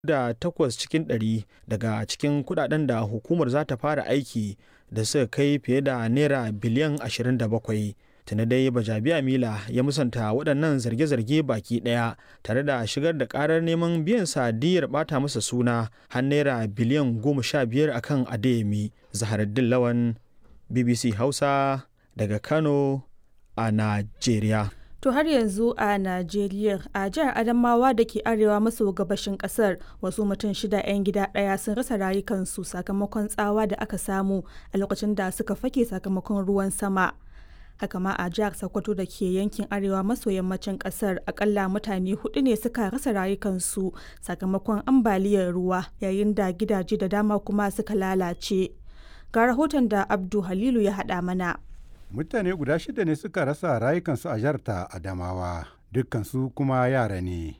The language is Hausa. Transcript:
da takwas cikin ɗari daga cikin kudaden da hukumar za ta fara aiki da suka kai fiye da naira biliyan 27 tuni dai bajabiya mila ya musanta waɗannan zarge-zarge baki ɗaya tare da shigar da ƙarar neman biyan sadiyar ɓata masa suna har naira biliyan 15 akan adeyemi zaharaddin lawan bbc hausa daga kano a najeriya To har yanzu a Najeriya a jihar Adamawa da ke arewa maso gabashin kasar wasu mutum shida 'yan gida ɗaya sun rasa rayukansu sakamakon tsawa da aka samu a lokacin da suka fake sakamakon ruwan sama. Haka ma a jihar Sokoto da ke yankin arewa maso yammacin kasar akalla mutane hudu ne suka rasa rayukansu sakamakon ambaliyar ruwa yayin da gidaje da dama kuma suka lalace. Ga rahoton da Abdu Halilu ya haɗa mana. mutane guda shida ne suka rasa rayukansu a jihar ta adamawa dukkansu kuma yara ne